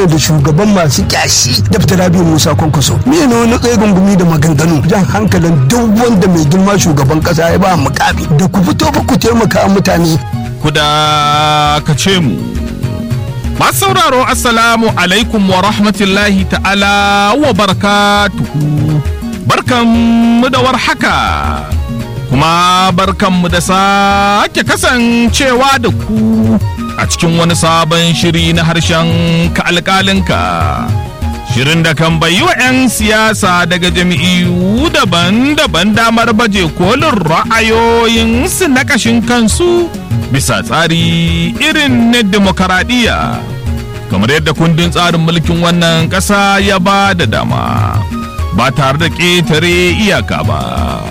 mana da shugaban masu kyashi daftar rabi musa kwankwaso me ne wani tsegun gumi da maganganu jan hankalin duk wanda mai girma shugaban kasa ya ba mukami da ku fito ba ku taimaka mutane ku da ka ce mu masu sauraro assalamu alaikum wa rahmatullahi ta'ala wa barakatuhu barkanmu da warhaka kuma barkanmu da sake kasancewa da ku a cikin wani sabon shiri na harshen ka alƙalinka shirin da kan bayi wa 'yan siyasa daga jami'u daban-daban damar baje kolin ra'ayoyinsu na ƙashin kansu bisa tsari irin na demokaradiyya kamar yadda kundin tsarin mulkin wannan ƙasa ya ba da dama ba tare da ƙetare iyaka ba.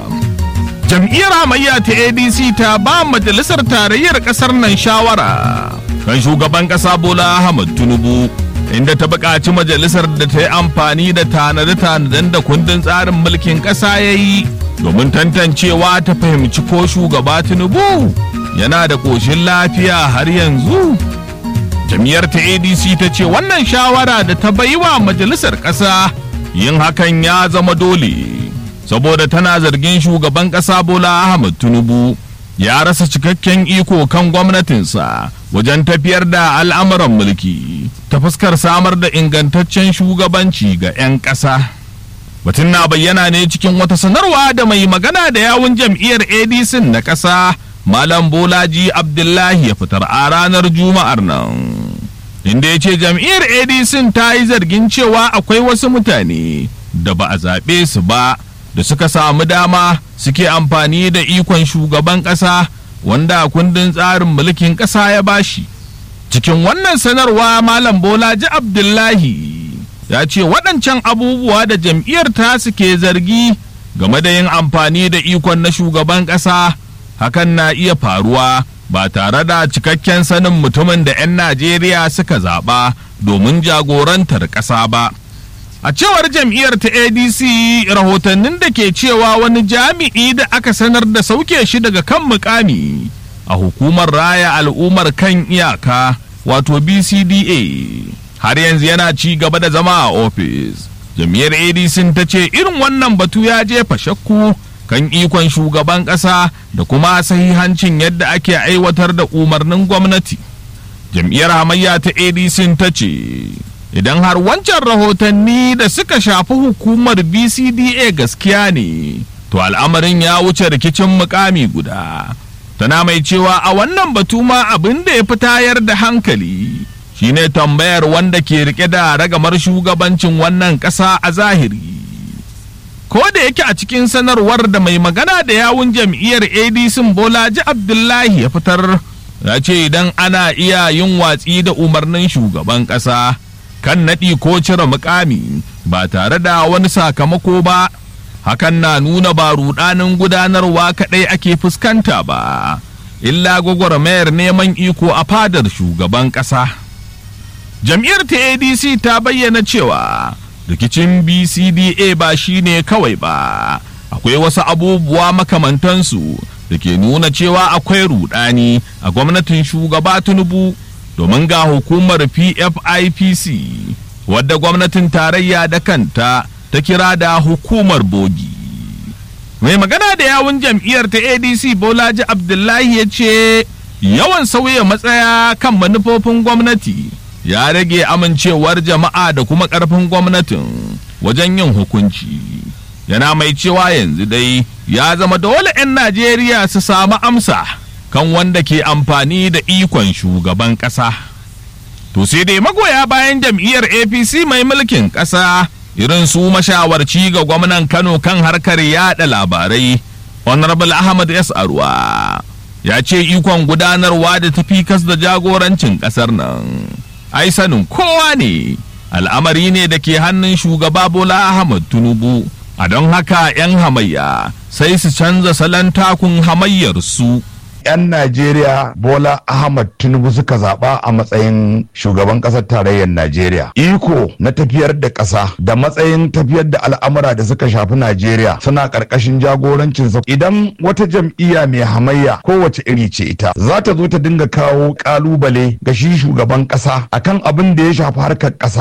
jam'iyyar hamayya ta adc ta ba majalisar tarayyar kasar nan shawara kan shugaban kasa bola ahmad tinubu inda ta buƙaci majalisar da ta yi amfani da tanade-tanaden da kundin tsarin mulkin ƙasa ya yi domin tantancewa ta fahimci ko shugaba tinubu yana da ƙoshin lafiya har yanzu jam'iyyar ta adc ta ce wannan shawara da ta bai wa majalisar ƙasa yin hakan ya zama dole saboda tana zargin shugaban ƙasa Bola Ahmed Tinubu ya rasa cikakken iko kan gwamnatinsa wajen tafiyar da al'amuran mulki ta fuskar samar da ingantaccen shugabanci ga 'yan ƙasa. Batun na bayyana ne cikin wata sanarwa da mai magana da yawun jam'iyyar ADC na ƙasa Malam Bolaji Abdullahi ya fitar a ranar Juma'ar nan. Inda ya ce jam'iyyar ADC ta yi zargin cewa akwai wasu mutane da ba a zaɓe su ba. da suka samu dama suke amfani da ikon shugaban ƙasa wanda kundin tsarin mulkin ƙasa ya bashi cikin wannan sanarwa malam bolaji abdullahi ya ce waɗancan abubuwa da jam'iyyar ta suke zargi game da yin amfani da ikon na shugaban ƙasa hakan na iya faruwa ba tare da cikakken sanin mutumin da 'yan najeriya suka zaɓa domin jagorantar ƙasa ba A cewar jam'iyyar ta ADC rahotannin da ke cewa wani jami'i da aka sanar da sauke shi daga kan mukami a hukumar raya al'ummar kan iyaka wato BCDA har yanzu yana ci gaba da zama a ofis. Jam'iyyar ADC ta ce irin wannan batu ya jefa shakku kan ikon shugaban ƙasa da kuma sahihancin yadda ake aiwatar da umarnin gwamnati. Jam'iyyar hamayya ta ADC ta ce idan har wancan rahotanni da suka shafi hukumar bcda gaskiya ne to al'amarin ya wuce rikicin mukami guda tana mai cewa a wannan batu ma abin da ya fi tayar da hankali shine tambayar wanda ke rike da ragamar shugabancin wannan ƙasa a zahiri ko da yake a cikin sanarwar da mai magana da yawun jam'iyyar adc bolaji abdullahi ya fitar ya ce idan ana iya yin watsi da umarnin shugaban ƙasa kan naɗi ko cire mukami ba tare da wani sakamako ba hakan na nuna ba rudanin gudanarwa kaɗai ake fuskanta ba illa gwagwarmayar neman iko a fadar shugaban ƙasa jam'iyyar ta adc ta bayyana cewa rikicin bcda ba shine kawai ba akwai wasu abubuwa makamantansu da ke nuna cewa akwai rudani a gwamnatin shugaba tinubu domin ga hukumar PFIPC wadda gwamnatin tarayya da kanta ta kira da hukumar bogi. Mai magana da yawun jam'iyyar ta ADC Bolaji Abdullahi ya ce yawan sauya matsaya kan manufofin gwamnati ya rage amincewar jama'a da kuma ƙarfin gwamnatin wajen yin hukunci. Yana mai cewa yanzu dai ya zama dole 'yan Najeriya su samu amsa. kan wanda ke amfani da ikon shugaban ƙasa. To sai dai magoya bayan jam'iyyar APC mai mulkin ƙasa irin su mashawarci ga gwamnan Kano kan harkar yada labarai, Honorable Ahmad S. Arwa. Ya ce ikon gudanarwa da tafi kas da jagorancin ƙasar nan. Ai sanin kowa ne, al'amari ne da ke hannun shugaba Bola Ahmad Tinubu. A don haka 'yan hamayya sai su canza salon takun hamayyar su. 'yan Najeriya Bola Ahmad Tinubu suka zaɓa a matsayin shugaban ƙasar tarayyar Najeriya. Iko na tafiyar da ƙasa da matsayin tafiyar da al'amura da suka shafi Najeriya suna ƙarƙashin jagorancinsa. Idan wata jam'iyya mai hamayya kowace iri ce ita za ta zo ta dinga kawo ƙalubale ga shi shugaban ƙasa akan abin da ya shafi harkar ƙasa.